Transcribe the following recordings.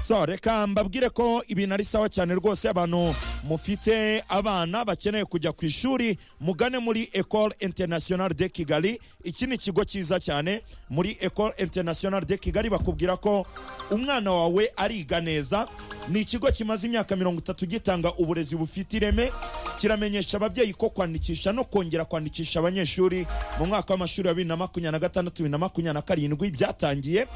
so reka mbabwire ko ibintu ari sawa cyane rwose abantu mufite abana bakeneye kujya ku ishuri mugane muri ecole internationale de kigali iki ni ikigo cyiza cyane muri ecole internationale de kigali bakubwira ko umwana wawe ariga neza ni ikigo kimaze imyaka mirongo itatu gitanga uburezi bufite ireme kiramenyesha ababyeyi ko kwandikisha no kongera kwandikisha abanyeshuri mu mwaka w'amashuri wa bibiri na makumyabiri na gatandatu bibiri na makumyabiri na karindwi byatangiye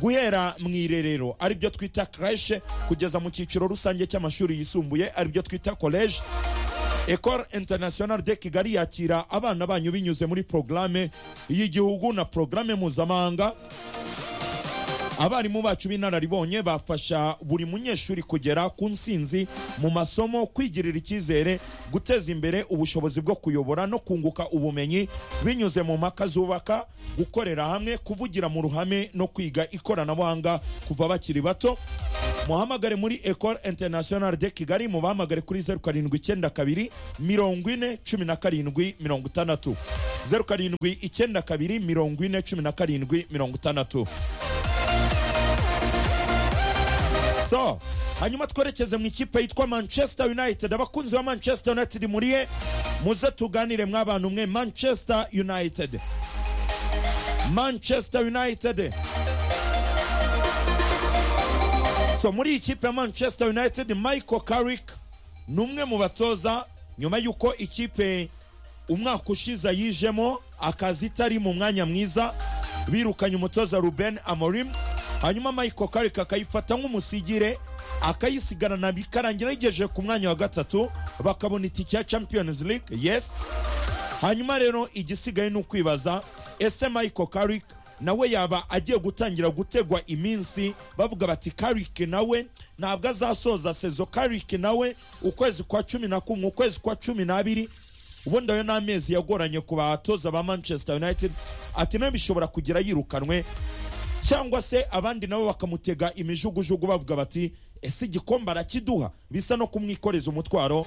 guhera mu irerero aribyo twita kareshe kugeza mu cyiciro rusange cy'amashuri yisumbuye aribyo twita koleje ecole internationale de kigali yakira abana banyu binyuze muri porogaramu y'igihugu na porogaramu mpuzamahanga abarimu bacu b'inararibonye bafasha buri munyeshuri kugera ku nsinzi mu masomo kwigirira icyizere guteza imbere ubushobozi bwo kuyobora no kunguka ubumenyi binyuze mu mpaka zubaka gukorera hamwe kuvugira mu ruhame no kwiga ikoranabuhanga kuva bakiri bato muhamagare muri ecole internationale de kigali mubahamagare kuri zeru karindwi icyenda kabiri mirongo ine cumi na karindwi mirongo itandatu zeru karindwi icyenda kabiri mirongo ine cumi na karindwi mirongo itandatu so hanyuma twerekeze mu ikipe yitwa manchester united abakunzi ba manchester united muriye muze tuganire mw'abantu mwe manchester united manchester united so muri iyi kipe ya manchester united michael carrick ni umwe mu batoza nyuma y'uko ikipe umwaka ushize yijemo akazi itari mu mwanya mwiza birukanye umutoza ruben amorim hanyuma michael carrick akayifata nk'umusigire akayisigarana bikarangira yigejeje ku mwanya wa gatatu bakabona itike ya champions league yes hanyuma rero igisigaye ni ukwibaza ese michael carrick nawe yaba agiye gutangira gutegwa iminsi bavuga bati carrick nawe ntabwo azasoza sezo carrick nawe ukwezi kwa cumi na kumwe ukwezi kwa cumi n'abiri ubundi ayo ni amezi yagoranye ku batoza ba manchester united ati nawe bishobora kugira yirukanwe cyangwa se abandi nabo bakamutega imijugujugu bavuga bati ese igikombe arakiduha bisa no kumwikoreza umutwaro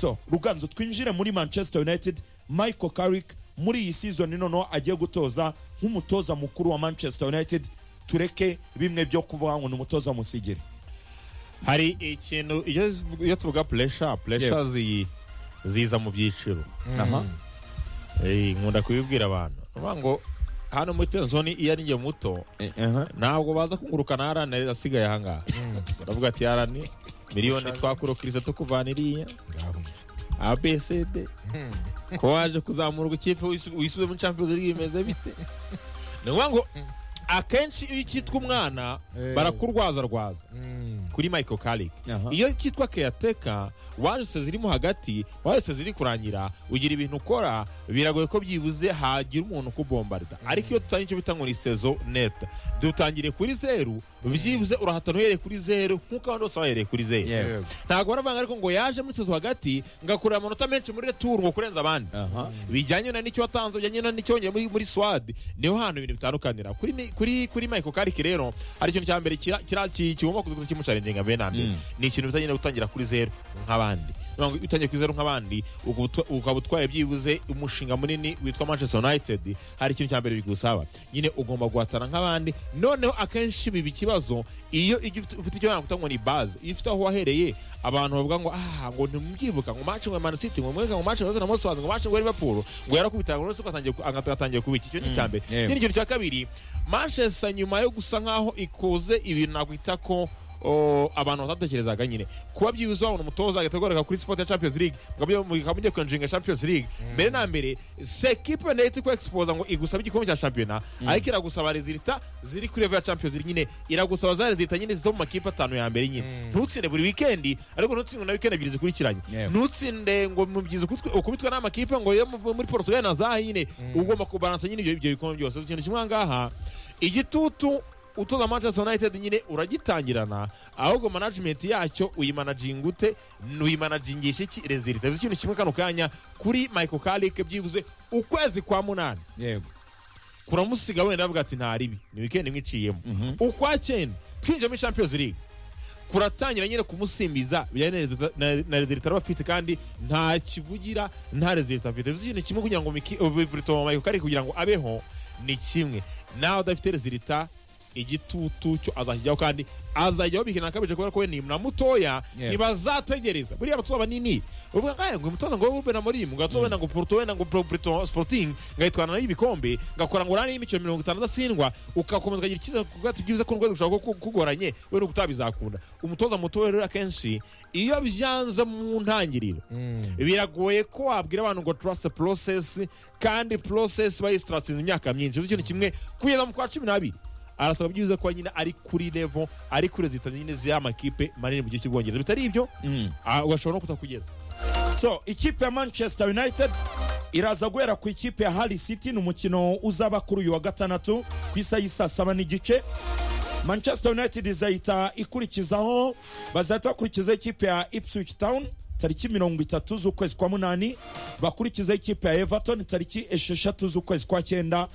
so ruganzo twinjire muri manchester united michael carrick muri iyi season noneho agiye gutoza nk'umutoza mukuru wa manchester united tureke bimwe byo kuvuga ngo ni umutoza w'umusigire hari ikintu iyo iyo tuvuga puresha puresha ziyi ziza mu byiciro aha Eh, nkunda kubibwira abantu ni ukuvuga ngo hano muri tenzoni iyo ari njye muto ntabwo baza kungurukana harani asigaye ahangaha baravuga ati harani miliyoni twakurukiriza tukuvana iriya abcd ko waje kuzamurwa ikipe wisubiye muri champions league bimeze bite ni ukuvuga ngo akenshi iyo cyitwa umwana Eh. barakurwazarwaza kuri michael carrick Aha. iyo cyitwa keyateka waje se zirimo hagati waje se ziri kurangira ugira ibintu ukora biragoye ko byibuze hagira umuntu ukubombarda ariko iyo dutangiye icyo bita ngo ni sezo neta dutangire kuri zeru byibuze urahatana uhereye kuri zeru nk'uko abandi bose bahereye kuri zeru Yewe. ntabwo baravanga ariko ngo yaje muri sezo hagati ngakurira amanota menshi muri returu ngo kurenza abandi aha bijyanye na nicyo watanze bijyanye na nicyo wongeye muri, muri swad niho hantu ibintu bitandukanira kuri, mi- kuri, kuri michael kariki rero hari ikintu cya mbere kira- kira- ki- kigomba kuza kimucarenginga mbere na mbere Mm. ni ikintu bitajyanye no gutangira kuri zeru nk'abandi Niyo mpamvu iyo utangiye kuri zeru nk'abandi ukaba utwa- ukaba utwaye byibuze umushinga munini witwa manchester united hari ikintu cya mbere bigusaba nyine ugomba guhatana nk'abandi noneho akenshi biba ikibazo iyo ijya ufite ufite icyo nakwita ngo ni baze iyo ufite aho wahereye abantu bavuga ngo ah ngo ntimubyibuka ngo match ngo Man City ngo mwega ngo match ngo na Moswazi ngo match ngo Liverpool ngo yarakubitaga ngo ugatangiye agatangiye kubiki icyo ni icya mbere yewe. ikindi kintu cya kabiri Manchester nyuma yo gusa nkaho ikoze ibintu nakwita ko o, abantu batatekerezaga nyine kuba byibuze wabona umutoza agategureka kuri sport ya champions league mukaba mugiye kwinjinga champions league mbere na mbere se ekipe nayo iti kwexposa ngo igusaba igikombe cya shampiyona ariko iragusaba rezilita ziri kuri level ya champions league nyine iragusaba za rezilita nyine zo mu makipe atanu ya mbere nyine ntutsinde buri wikendi ariko ntutsinde na wikendi ebyiri zikurikiranye Yego. ntutsinde ngo mubyizi ukubitwa n'amakipe ngo yo mu- muri portugal na zaha nyine ugomba kubaransa nyine ibyo- ibyo bikombe byose ikintu kimwe aha ngaha igitutu utoza manchester united nyine uragitangirana ahubwo management yacyo uyimanajinga ute uyimanagingisha iki rezilita bivuze ikintu kimwe kano kanya kuri michael carrick byibuze ukwezi kwa munani yego kuramusiga wenda avuga ati nta ribi ni wikendi mwiciyemo ukwa cyenda twinjiye muri champions league kuratangira nyine kumusimbiza bijyanye na resulta- na- na rezilita araba afite kandi nta kivugira nta rezilita afite bivuze ikintu kimwe kugira ngo miki- ubu- burito mu mayiko kari kugira ngo abeho ni kimwe nawe udafite rezilita igitutu cyo azakijyaho kandi azajyaho bihina akabije kubera ko we ni mutoya Yeah. ntibazategereza buriya abatoza banini uvuga ngo "Aya, ngo umutoza ngo ube na murimu ngo atoza wenda ngo porto wenda ngo Pro- Pro- sporting ngahitwana n'ibikombe ngakora ngo urane y'imikino mirongo itanu atsindwa ukakomeza ukagira icyizere kuko ati byiza ko urwego rushobora kuba kugoranye we n'ubu utabizakunda umutoza mutoya rero akenshi iyo byanze mu ntangiriro biragoye ko wabwira abantu ngo trust process kandi process bayistratinze imyaka myinshi bivuze ikintu kimwe kugeza mu kwa cumi n'abiri arasaba byiza ko nyine ari kuri level ari kuri leta nyine z'amakipe manini mu gihe cy'ubwongereza bitari ibyo ah, ugashobora no kutakugeza so ikipe ya manchester united iraza guhera ku ikipe ya harry city ni umukino uzaba kuri uyu wa gatandatu ku isa y'isaa saba n'igice manchester united izahita ikurikizaho bazahita bakurikiza ikipe ya ipswich town tariki mirongo itatu z'ukwezi kwa munani bakurikiza ikipe ya everton tariki esheshatu z'ukwezi kwa cyenda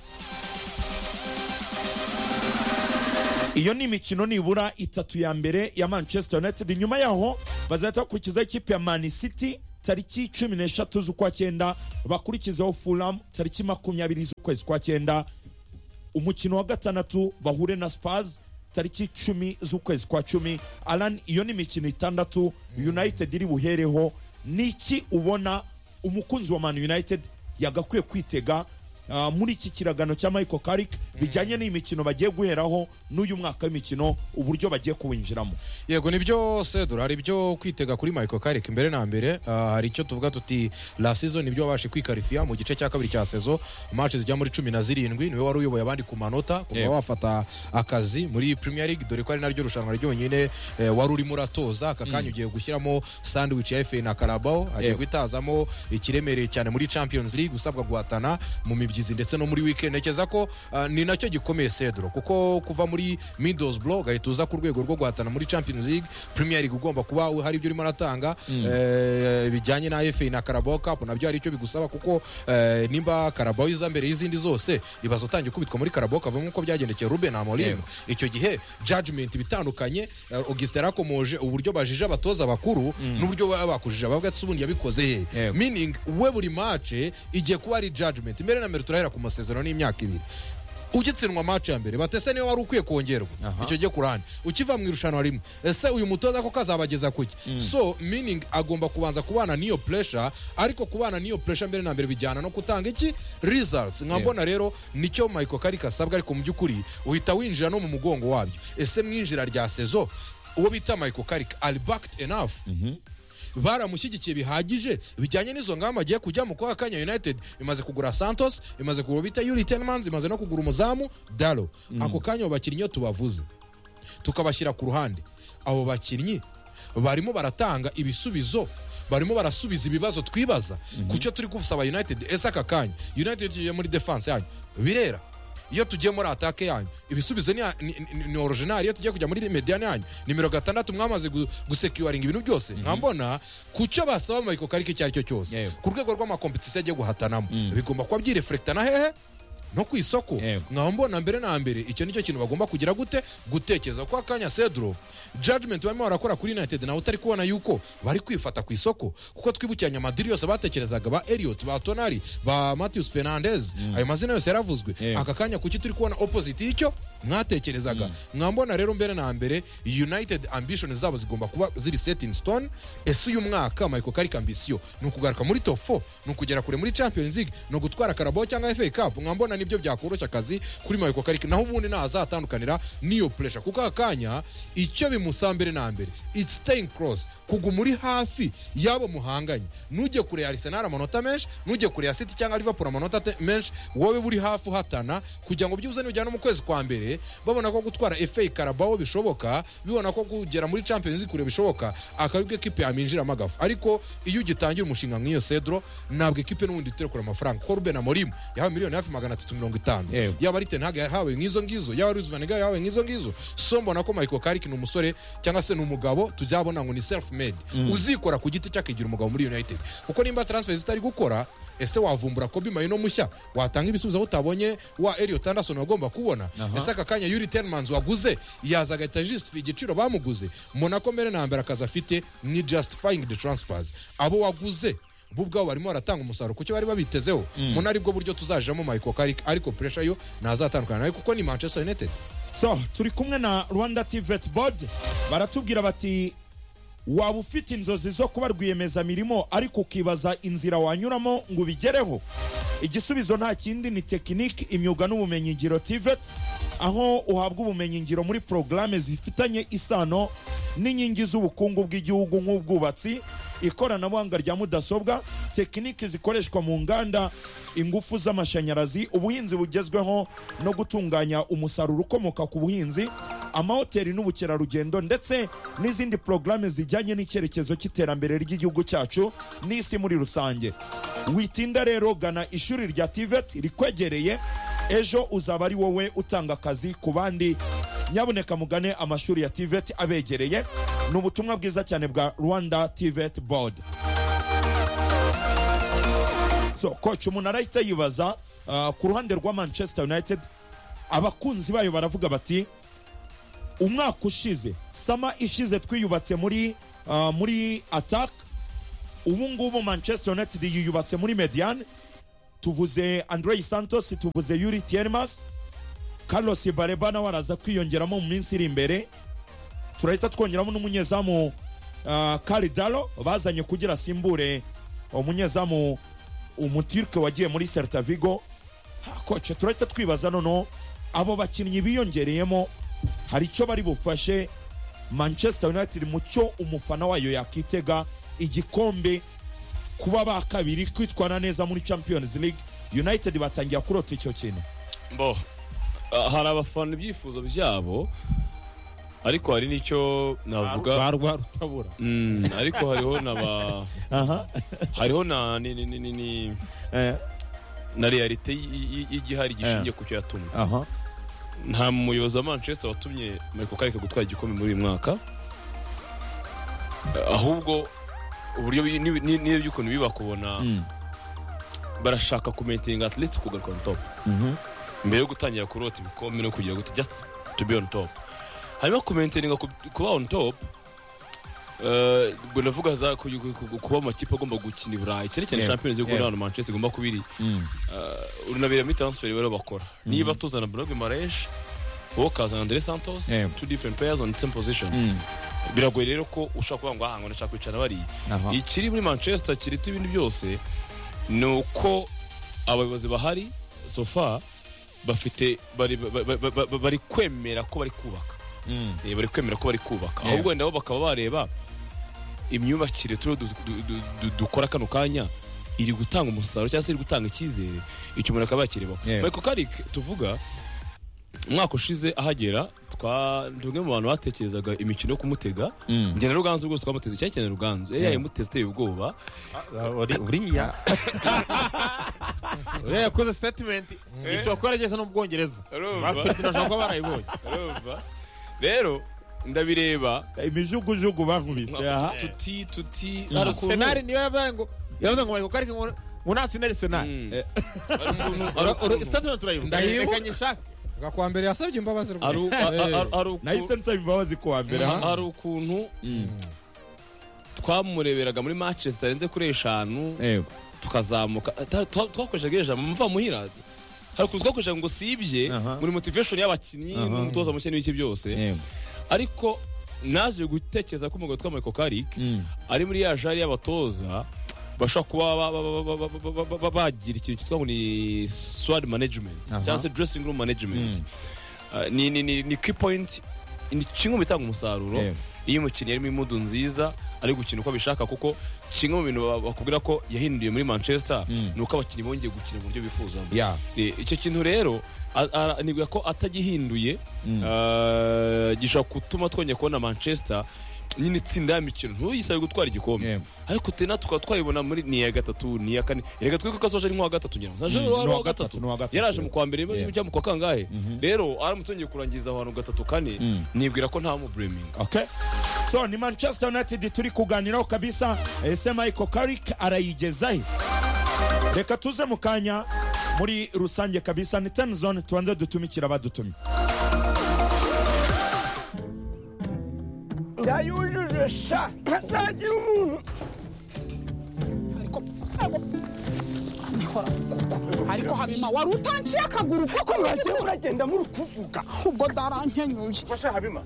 iyo ni imikino nibura itatu ya mbere ya manchester united nyuma yaho bazahita bakurikiza ikipe ya man city tariki cumi n'eshatu z'ukwa cyenda bakurikizaho fulham tariki makumyabiri z'ukwezi kwa cyenda umukino wa gatandatu bahure na spurs tariki cumi z'ukwezi kwa cumi alan iyo ni imikino itandatu united iri buhereho niki ubona umukunzi wa man united yagakwiye kwitega ah, muri iki kiragano cya michael carrick bijyanye n'imikino bagiye guheraho n'uyu mwaka w'imikino uburyo bagiye kuwinjiramo yego nibyo sedura hari ibyo kwitega kuri michael karik imbere na mbere Ah, hari icyo tuvuga tuti la season nibyo wabashe kwikarifiya mu gice cya kabiri cya sezo match zijya muri cumi na zirindwi niwe wari uyoboye abandi ku manota kuva Yego. wafata akazi muri premier league dore ko ari naryo rushanwa ryonyine eh, wari urimo uratoza aka kanya ugiye gushyiramo sandwich ya fa na karabao agiye Yego. guhitazamo ikiremereye cyane muri champions league usabwa guhatana mu mibyizi ndetse no muri weekend ntekereza ko ah, ni nacyo gikomeye sedro kuko kuva muri middlesbrough ugahita uza ku rwego rwo guhatana muri champions league premier league ugomba kuba hari ibyo urimo uratanga eh, bijyanye na fa na carabao cup nabyo hari icyo bigusaba kuko eh, nimba carabao iza mbere y'izindi zose ibaza utangiye ukubitwa muri carabao cup nk'uko byagendekeye ruben amorim Yego. icyo gihe judgment ibitandukanye eh, augustin yarakomoje uburyo bajije abatoza bakuru n'uburyo baba bakujije abavuga ati "Se ubundi yabikoze he Yego. meaning we buri mace igiye kuba ari judgment imbere na mbere turahera ku masezerano y'imyaka ibiri ugitsindwa mace ya mbere batese niwe wari ukwiye kongerwa icyo gihe kurane ukiva mu irushanwa rimwe ese uyu mutoza ko kazabageza kuki so meaning agomba kubanza kubana n'iyo pressure ariko kubana n'iyo pressure mbere na mbere bijyana no gutanga iki results nka mbona rero nicyo Michael Carrick asabwa ariko mu by'ukuri uhita winjira no mu mugongo wabyo ese mwinjira rya sezo uwo bita Michael Carrick are backed enough baramushyigikiye bihagije bijyanye n'izo ngamba agiye kujyamo kwa kanya united imaze kugura santos imaze kugura bita yuri tenmans imaze no kugura umuzamu dalo ako kanya abo bakinnyi iyo tubavuze tukabashyira ku ruhande abo bakinnyi barimo baratanga ibisubizo barimo barasubiza ibibazo twibaza ku cyo turi gusaba united ese aka kanya united tugiye muri defense yanyu birera iyo tugiye muri atake yanyu ibisubizo ni, ni, ni, ni original iyo tugiye kujya muri mediane yanyu nimero gatandatu mwamaze gu- gusecuringa ibintu byose nkambona ku cyo basaba mu karike icyo ari cyo cyose Yego. ku rwego rw'amakompetisiyo agiye guhatanamo bigomba kuba byirefurekitana hehe no ku isoko Yego. nkaba mbona mbere na mbere icyo nicyo kintu bagomba kugira gute gutekereza kwa kanya sedro judgment barimo barakora kuri united nawe utari kubona yuko bari kwifata ku isoko kuko twibukiranya amadiri yose batekerezaga ba eliot ba tonari ba matthews fernandez ayo mazina yose yaravuzwe Yego. aka kanya kuki turi kubona opposite y'icyo mwatekerezaga mwambona rero mbere na mbere united ambition zabo zigomba kuba ziri set in stone ese uyu mwaka michael karik ambisiyo ni ukugaruka muri top 4 ni ukugera kure muri champions league ni ugutwara karabao cyangwa fa cup mwambona nibyo byakoroshya akazi kuri michael karik naho ubundi ntazatandukanira n'iyo pressure kuko aka kanya icyo bimusaba mbere na mbere it's staying cross kuguma uri hafi y'abo muhanganye nujye kure ya arsenal amanota menshi nujye kure ya city cyangwa liverpool amanota te- menshi wowe buri hafi uhatana kugira ngo byibuze nujya no mu kwezi kwa mbere babona ko gutwara fa karabao bishoboka bibona ko kugera muri champions league kure bishoboka akabibwe kipe yaminjiramo agafu ariko iyo ugitangira umushinga nk'iyo cedro ntabwo ikipe n'ubundi iterekura amafaranga kuko ruben amorim yahawe miliyoni hafi magana atatu mirongo itanu Yego. yaba ari ten hag yahawe nk'izo ngizo yaba ari uzvaniga yahawe nk'izo ngizo so mbona ko michael karik ni umusore cyangwa se ni umugabo tuzabona ngo ni self made uzikora ku giti cye akigira umugabo muri united kuko nimba transfer zitari gukora ese wavumbura kobi mayino mushya watanga ibisubizo aho utabonye wa eliot anderson wagomba kubona ese aka kanya yuri tenmans waguze yaza agahita justify igiciro bamuguze mbona ko mbere na mbere akazi afite ni justifying the transfers abo waguze bo ubwabo barimo baratanga umusaruro ku cyo bari babitezeho muna aribwo buryo tuzajamo Michael Carrick ariko pressure yo ntazatandukana nawe kuko ni Manchester United so turi kumwe na rwanda tivet board baratubwira bati waba ufite inzozi zo kuba rwiyemezamirimo ariko ukibaza inzira wanyuramo ngo ubigereho igisubizo nta kindi ni tekiniki imyuga n'ubumenyingiro tivet aho uhabwa ubumenyingiro muri porogaramu zifitanye isano n'inkingi z'ubukungu bw'igihugu nk'ubwubatsi ikoranabuhanga rya mudasobwa tekiniki zikoreshwa mu nganda ingufu z'amashanyarazi ubuhinzi bugezweho no gutunganya umusaruro ukomoka ku buhinzi amahoteli n'ubukerarugendo ndetse n'izindi porogaramu zijyanye n'icyerekezo cy'iterambere ry'igihugu cyacu n'isi muri rusange witinda rero gana ishuri rya tivet rikwegereye ejo uzaba ari wowe utanga akazi ku bandi nyabuneka mugane amashuri ya tivet abegereye ni ubutumwa bwiza cyane bwa rwanda tivet board so coach umuntu arahita yibaza ah, ku ruhande rwa manchester united abakunzi bayo baravuga bati umwaka ushize sama ishize twiyubatse muri ah, muri attack ubu ngubu manchester united yiyubatse muri mediane tuvuze andrey santos tuvuze yuri tiermas carlos bareba nawe araza kwiyongeramo mu minsi iri imbere turahita twongeramo n'umunyezamu ah, karidalo bazanye kugira asimbure umunyezamu umutirike wagiye muri serta vigo Ha, koce turahita twibaza noneho abo bakinnyi biyongereyemo hari icyo bari bufashe manchester united mu cyo umufana wayo yakitega igikombe kuba ba kabiri kwitwara neza muri champions league united batangira kurota icyo kintu bo ah, hari abafana ibyifuzo byabo ariko hari n'icyo navuga barwa rutabura Mm, ariko hariho na ba aha hariho na ni, ni, ni, ni, ni, eh, na realite y- y- y- y'igihari gishingiye ku cyo yatumye aha nta muyobozi wa manchester watumye michael karika gutwara igikombe muri uyu mwaka Ah, ahubwo uburyo bi- ni- ni- ni- by'ukuntu biba kubona Mm, barashaka kumentinga at least kugaruka on top mhm, mbere yo gutangira kurota ibikombe no kugira gute just to be on top hanyuma kumentinga ku- kuba on top eh, ubwo ndavuga za ku- ku- ku- kuba amakipe agomba gukina i burayi cyane cyane Yeah. champions league Yeah. hano manchester igomba kuba iri mm. runabera muri transfer rero bakora niba tuzana Bruno Mares wowe ukazana Andre Santos Yeah. two different players on the same position Mm, biragoye rero ko ushobora kuvuga ngo ahangwa ndashaka kwicara bariya aha. ikiri muri manchester kiruta ibindi byose ni uko abayobozi bahari sofa bafite bari, ba- ba- ba- ba- bari kwemera ko bari kubaka Mm, Eh, bari kwemera ko bari kubaka Yeah. ahubwo wenda bo bakaba bareba imyubakire turiho du- du- du- du- dukora kano kanya iri gutanga umusaruro cyangwa se iri gutanga icyizere icyo umuntu akaba yakirebaho Yeah. michael karik tuvuga umwaka ushize ahagera twa ni umwe mu bantu batekerezaga imikino yo kumutega mm. njyana ruganzu rwose twamuteze cyane cyane ruganzu yari Yeah. yayimuteze ateye ubwoba uriya uriya yakoze statement ishobora kuba yarageze no mu bwongereza bafite nashobora kuba barayibonye Urumva? rero ndabireba imijugujugu bankubise aha tuti tuti Mm. hari ukuntu- senari niyo yavuze ngo yavuze ngo Michael Carrick ngo ngo natsinde senari Mm. Eh. Hari ukuntu- hari Uru- ukuntu- statement turayibona Ndayibu- reka nyishake Bwa kwa mbere yasabye imbabazi rwose. hari u- a- a- a- hari uku- nahise nsaba imbabazi ku wa mbere aha. ha- hari ukuntu Mm, twamureberaga muri matches zitarenze kuri eshanu yego. tukazamuka Ta- twa- twakoreshaga iri jambo mva muhira hari ukuntu twakoreshaga ngo usibye Aha. muri motivation y'abakinnyi Aha. n'umutoza mushya n'ibiki byose Yego. ariko naje gutekereza ko umugabo witwa Michael Carrick Mm, ari muri ya jari y'abatoza bashobora kuba ba- ba- ba- ba- ba- ba- ba- bagira ikintu cyitwa ngo ni swad management Aha. cyangwa se dressing room management Mm. Uh, ni ni ni ni key point ni kimwe mu bitanga umusaruro yego. iyo umukinnyi arimo imudu nziza ari gukina uko abishaka kuko kimwe mu bintu ba- bakubwira ko yahinduye muri manchester Mm. ni uko abakinnyi bongeye gukina mu buryo bifuzamo Yeah. Eh, icyo kintu rero a- a- nibwira ko atagihinduye Mm. uh, gishobora gutuma twongera kubona manchester nyine itsinda y'imikino ntuyisabe gutwara igikombe Yego. ariko tena tukaba twayibona muri ni iya gatatu ni iya kane reka twe kuko asoje ni nk'uwa gatatu ngira ngo Mm, aje ni uwa uwa gatatu, ni uwa gatatu gatatu. yaraje mu kwa mbere Yeah. bijya mu kwa kangahe Mhm. rero aramutse yongeye kurangiza ahantu gatatu kane Mm. nibwira ko nta mubureminga okay so ni manchester united turi kuganiraho kabisa ese michael karik arayigezahe reka tuze mu kanya muri rusange kabisa ni ten zone tubanze dutumikira abadutumye yayujuje sha ntazagira umuntu ariko ndikora ariko habima wari utanciye akaguru koko mwajya uragenda muri kuvuga ubwo ndarankenyuye Basha Habima.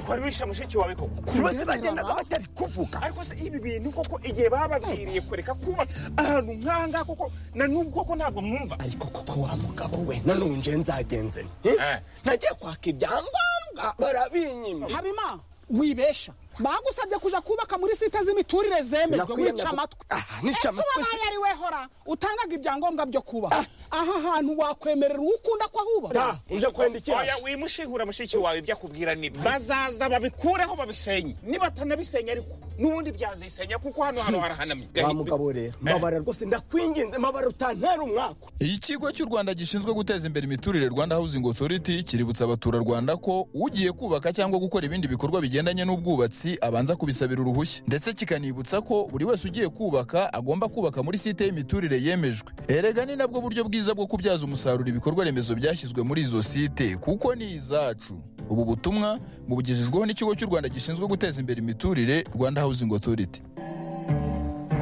Kwari wishe mushiki wawe koko. Kubaza bagendaga batari kuvuga. Ariko se ibi bintu koko igihe bababwiriye kureka kuba ahantu nkanga koko na nubwo koko ntabwo mwumva. ariko koko wa mugabo we nanone nje nzagenze nti Eh. nagiye kwaka ibyangombwa barabinyimye habima wibesha bagusabye kuja kubaka muri site z'imiturire zemerwa Sinakwiyemera wica ko- amatwi Ah, nica ese amatwi wabaye ari we hora utangaga ibyangombwa byo kubaho aha hantu wakwemerera uwo ukunda ko ahubaka Ah, uje kwenda iki Oya wimushihura mushiki wawe ibyo akubwira ni bazaza babikureho babisenye. Nibatanabisenya ariko nubundi byazisenya kuko hano hano harahanamye. wa mugabo rero mbabara rwose ndakwinginze mbabara utantera umwaka ikigo cy'u rwanda gishinzwe guteza imbere imiturire rwanda housing authority kiributsa abaturarwanda ko ugiye kubaka cyangwa gukora ibindi bikorwa bigendanye n'ubwubatsi abanza kubisabira uruhushya ndetse kikanibutsa ko buri wese ugiye kubaka agomba kubaka muri site y'imiturire yemejwe erega ni nabwo buryo bwiza bwo kubyaza umusaruro ibikorwa remezo byashyizwe muri izo site kuko ni izacu ubu butumwa bubugejejweho n'ikigo cy'u rwanda gishinzwe guteza imbere imiturire rwanda housing authority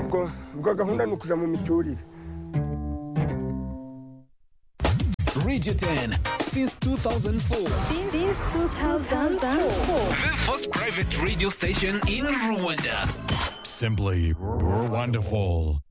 ubwo ubwo gahunda ni ukuja mu miturire Regiten since 2004. Since 2004. The first private radio station in Rwanda. Simply wonderful.